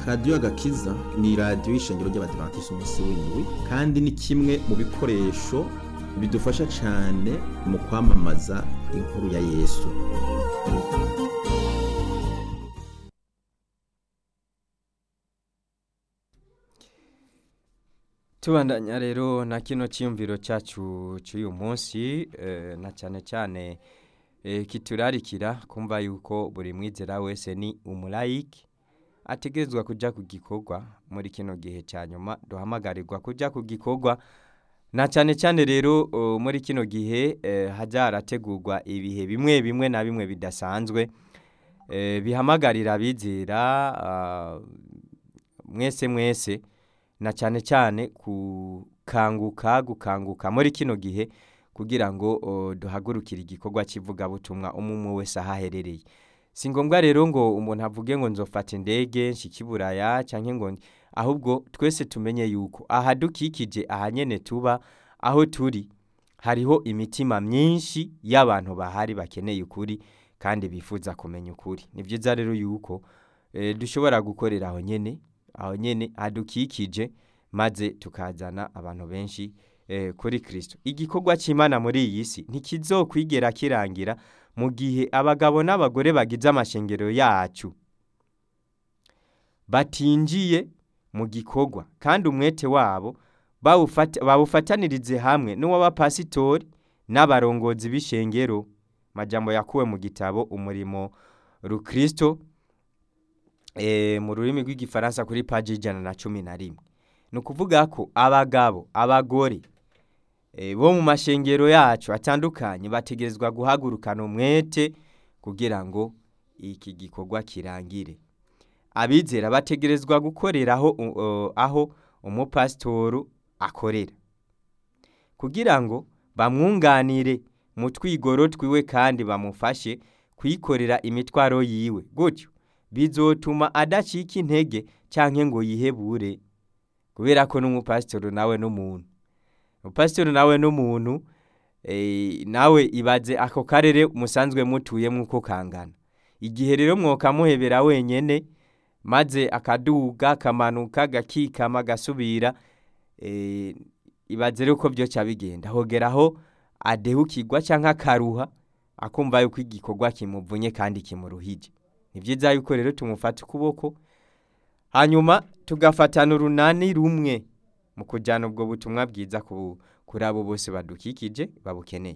radiyo agakiza ni radiyo y'ishengero ry'abadivantisiti umunsi w'indwi kandi ni kimwe mu bikoresho bidufasha cyane mu kwamamaza inkuru ya yesu tubandanya rero na kino cyiyumviro cyacu cy'uyu munsi eh, na cyane cyane eh, kiturarikira kumva yuko buri mwizera wese ni umulayiki ategerezwa kujya ku gikorwa muri kino gihe cya nyuma duhamagarirwa kujya ku gikorwa na cyane cyane rero uh, muri kino gihe eh, hajya harategurwa ibihe bimwe bimwe na bimwe bidasanzwe eh, bihamagarira abizera ah, mwese mwese na cyane cyane gukanguka gukanguka muri kino gihe kugira ngo uh, duhagurukire igikorwa cy'ivugabutumwa umwe wese aho aherereye si ngombwa rero ngo umuntu avuge ngo nzofata indege nshikiburaya cyangwa ngo ahubwo twese tumenye yuko aha dukikije aha nyene tuba aho turi hariho imitima myinshi y'abantu bahari bakeneye ukuri kandi bifuza kumenya ukuri ni byiza rero yuko eh, dushobora gukorera aho nyene aho nyene hadukikije maze tukazana abantu benshi eh, kuri Kristo igikorwa cy'Imana muri iyi si ntikizokwigera kirangira mu gihe abagabo n'abagore bagize amashengero yacu batinjiye mu gikorwa kandi umwete wabo bawufata- bawufatanirize hamwe n'uw'abapasitori n'abarongozi b'ishengero majambo yakuwe mu gitabo umurimo rukristo eh, mu rurimi rw'igifaransa kuri paji ijana na cumi na rimwe ni ukuvuga ko abagabo abagore eh, bo mu mashengero yacu atandukanye bategerezwa guhagurukana umwete kugira ngo iki gikorwa kirangire abizera bategerezwa gukorera aho, uh, aho umupasitoru akorera kugira ngo bamwunganire mu twigoro twiwe kandi bamufashe kwikorera imitwaro yiwe gutyo bizotuma adacika intege cyangwa ngo yihebure kubera ko n'umupasitoro nawe n'umuntu umupasitoro nawe n'umuntu eh, nawe ibaze ako karere musanzwe mutuyemo uko kangana igihe rero mwokamuhebera wenyene maze akaduga akamanuka gakikama agasubira eh, ibaze rero ko byoca bigenda hogeraho adehukirwa cyangwa akaruha akumva yuko igikorwa kimuvunye kandi kimuruhije ni byiza yuko rero tumufata ukuboko hanyuma tugafatana urunani rumwe mu kujyana ubwo butumwa bwiza ku- kuri abo bose badukikije babukeneye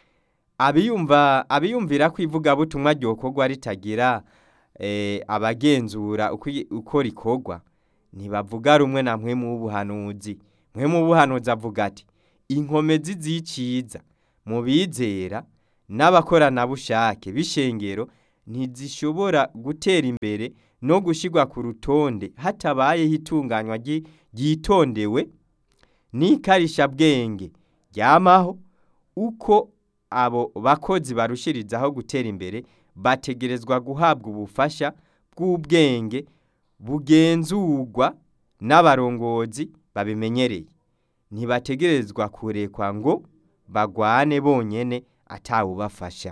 abiyumva abiyumvira ko ivugabutumwa ryokorwa ritagira eh, abagenzura uko i- uko rikorwa ntibavuga rumwe na mwe mu buhanuzi mwe mu buhanuzi avuga ati inkomezi z'iciza mu bizera n'abakoranabushake b'ishengero ntizishobora gutera imbere no gushyirwa ku rutonde hatabayeho itunganywa ryi- ryitondewe n'ikarishabwenge ryamaho uko abo bakozi barushirizaho gutera imbere bategerezwa guhabwa ubufasha bw'ubwenge bugenzurwa n'abarongozi babimenyereye ntibategerezwa kurekwa ngo bagwane bonyene atawubafasha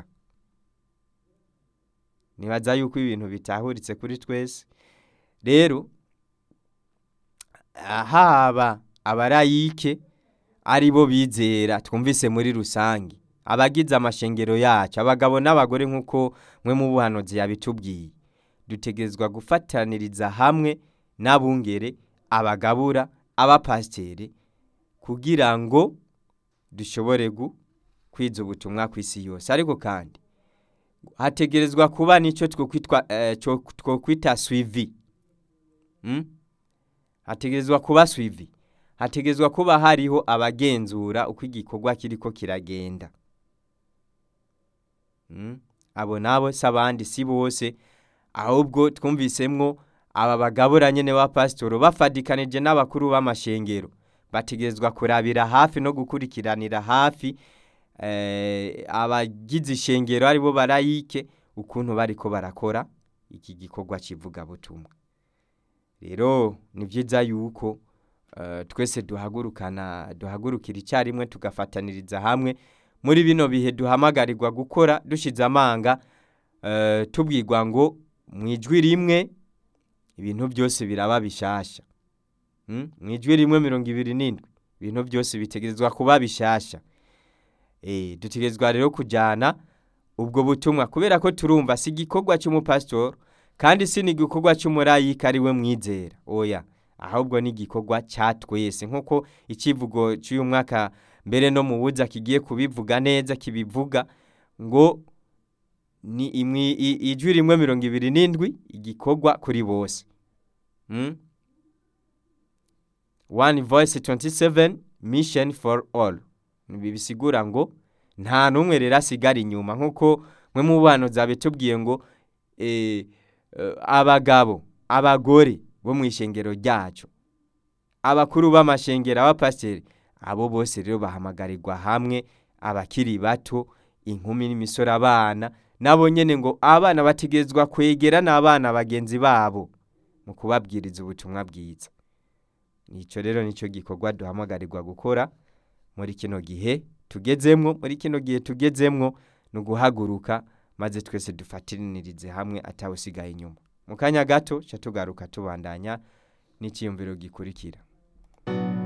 nibaza yuko ibintu bitahuritse kuri twese rero haba abarayike ari bo bizera twumvise muri rusange abagize amashengero yacu abagabo n'abagore nk'uko mwe mu buhanuzi yabitubwiye dutegerezwa gufataniriza hamwe n'abungere abagabura abapasiteri kugira ngo dushobore gu- kwiza ubutumwa ku isi yose ariko kandi hategerezwa kuba n'icyo twokwitwa eh, cyo- twokwita swivi mm? hategerezwa kuba swivi hategerezwa kuba hariho abagenzura uko igikorwa kiriko kiragenda mm? abo nabo si abandi si bose ahubwo twumvisemwo aba bagabura nyene ba pasitoro bafadikanije n'abakuru b'amashengero bategerezwa kurabira hafi no gukurikiranira hafi eh, abagize ishengero aribo barayike ukuntu bariko barakora iki gikorwa kivugabutumwa rero ni byiza yuko eh, twese duhagurukana duhagurukira icyarimwe tugafataniriza hamwe muri bino bihe duhamagarirwa gukora dushize amanga eh, tubwirwa ngo mu ijwi rimwe ibintu byose biraba bishasha Mm, mu ijwi rimwe mirongo ibiri n'indwi ibintu byose bitegerezwa kuba bishasha Eh, dutegerezwa rero kujyana ubwo butumwa kubera ko turumva si igikorwa cy'umupasitori kandi si n'igikorwa cy'umurayika ari we mwizera oya ahubwo ni igikorwa cya twese nk'uko ikivugo cy'uyu mwaka mbere no mu buza kigiye kubivuga neza kibivuga ngo ni imwi- i- ijwi rimwe mirongo ibiri n'indwi igikorwa kuri bose Mm? one voice 27 mission for all ibi bisigura ngo nta n'umwe rero asigara inyuma nk'uko mwe mu bana zabe tubwiye ngo eh, eh, abagabo abagore bo mu ishengero ryacu abakuru b'amashengero abapasiteri abo bose rero bahamagarirwa hamwe abakiri bato inkumi n'imisore abana nabo nyene ngo abana bategerezwa kwegera n'abana bagenzi babo mu kubabwiriza ubutumwa bwiza nicyo rero nicyo gikorwa duhamagarirwa gukora muri kino gihe tugezemwo muri kino gihe tugezemwo ni uguhaguruka maze twese dufatanirize hamwe atawusigaye inyuma mu kanya gato ca tugaruka tubandanya n'icyiyumviro gikurikira